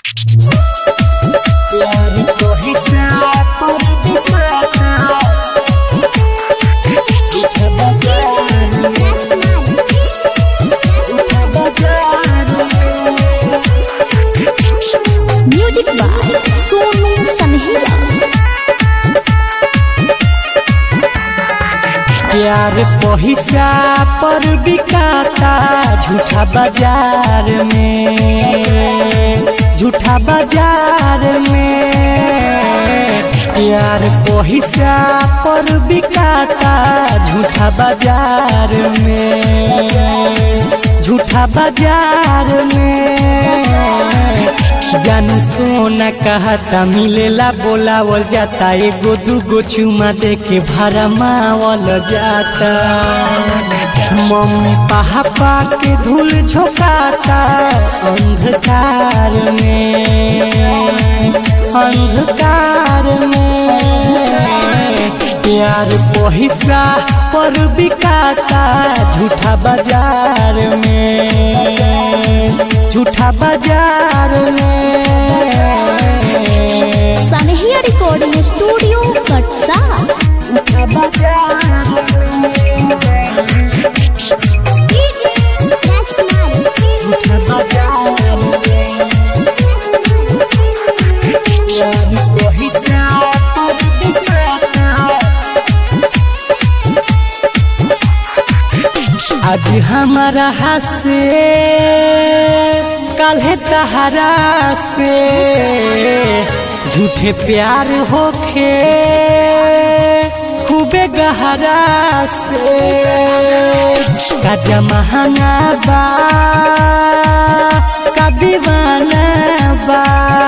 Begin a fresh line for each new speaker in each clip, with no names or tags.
प्यार को हिस्सा पर दिखाता झूठा बाजार में झूठा बाजार में
म्यूजिक बाय सोनू सनहिया
प्यार पैसा पर बिकाता झूठा बाजार में झूठा बाजार में प्यार पैसा पर बिकाता झूठा बाजार में झूठा बाजार में जानू सोना कहता मिलेला बोलावल जाता एगो दूगो चुमा दे के भाड़ा मावल जाता मम्मी पापा के धूल झोंकाता अंधकार में अंधकार में प्यार पैसा पर बिकाता झूठा बाजार में झूठा बाजार में
सनहिया रिकॉर्डिंग स्टूडियो कटसा
झूठा बाजार में झूठा बाजार में प्यार पैसा पर बिकाता आज हमारा हसे कल है तहरा से झूठे प्यार होखे खूबे गहरा से का जमाना बा का दीवाना बा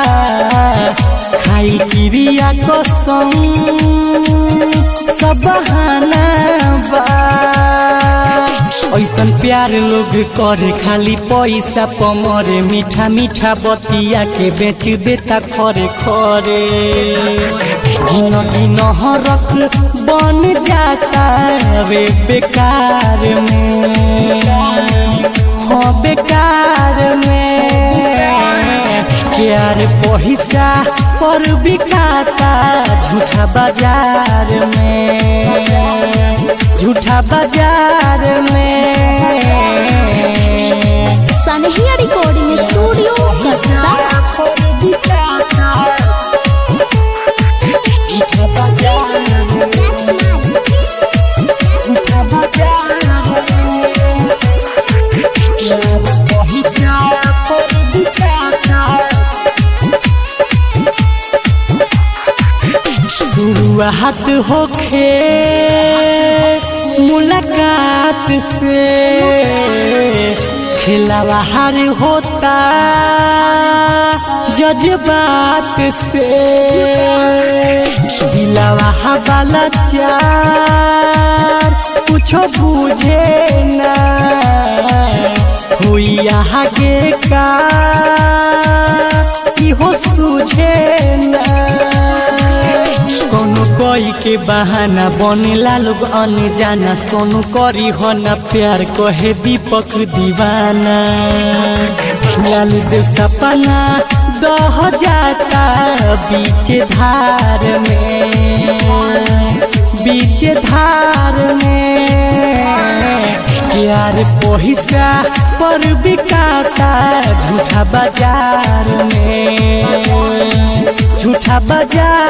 खाई क्रिया को संग सब बहाना बा ऐसन प्यार लोग करे खाली पैसा पमरे मीठा मीठा बतिया के बेच देता खरे खरे जिंदगी नहरक बन जाता वे बेकार में हाँ बेकार में प्यार पैसा पर बिकाता झूठा बाजार में झूठा बाजार में
सनहिया रिकॉर्डिंग स्टूडियो कटसा
झूठा बाजार में झूठा बाजार में प्यार पैसा पर बिकाता शुरुआत होखे मुलाकात से खिलावा हार होता जज्बात से दिलावा वाला चार कुछो बुझे ना हुई आगे का इहो सूझे ना कोनो कोई के बहाना बनेला लोग अनजाना सोनू करी हो न प्यार कहे दीपक दीवाना लाल दे सपना दह जाता बीच धार में बीच धार में प्यार पैसा पर बिकाता झूठा बाजार में झूठा बाजार